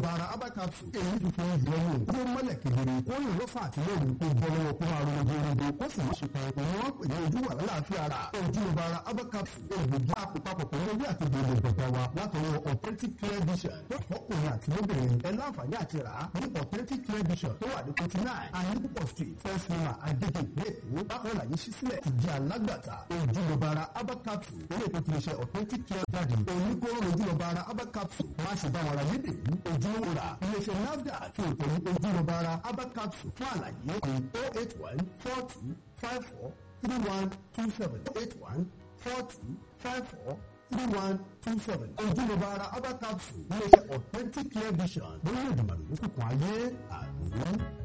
ojúlówó ara abacapsu èyí tuntun ìyọ wò kó mọ́lẹ̀ kedere kó lè lọ́fà àti lóru kó bọ́ lọ́wọ́ kó máa ronú gbòǹgbò kó sì má ṣe kan ìpín wọn pè ní ojú wà lálàáfíà ara ojúlówó ara abacapsu ògbógi àpòpapọ̀ pẹ̀lú ewé àti gbòǹgbò gbọ̀gbọ̀ wa látọwọ́ authentic clear vision tó fọkùnrin àti lóbìnrin ẹ láǹfààní àti rà á ní authentic clear vision tó wà ní forty nine àyíkúpọ̀ street first floor agége ìpínlẹ̀ èkó bákan láyé ṣí sílẹ̀ ti di alágbàtà ojúlówó ara abacapsu ilé ìpín ti ṣe authentic clear jáde oníkóró ojúlówó ara abacapsu má ṣe bá wọn ra lédè ní ojúlówó rà iléeṣẹ́ nafdac àti òtẹ̀lú ojúlówó ara abacapsu fún àlàyé ní oh eight one four two five four three one two seven oh eight one four two five four three one two seven ojúlówó ara abacapsu iléeṣẹ́ authentic clear vision lórí ìdùnnàdùn lókùnkùn ayé àdúró.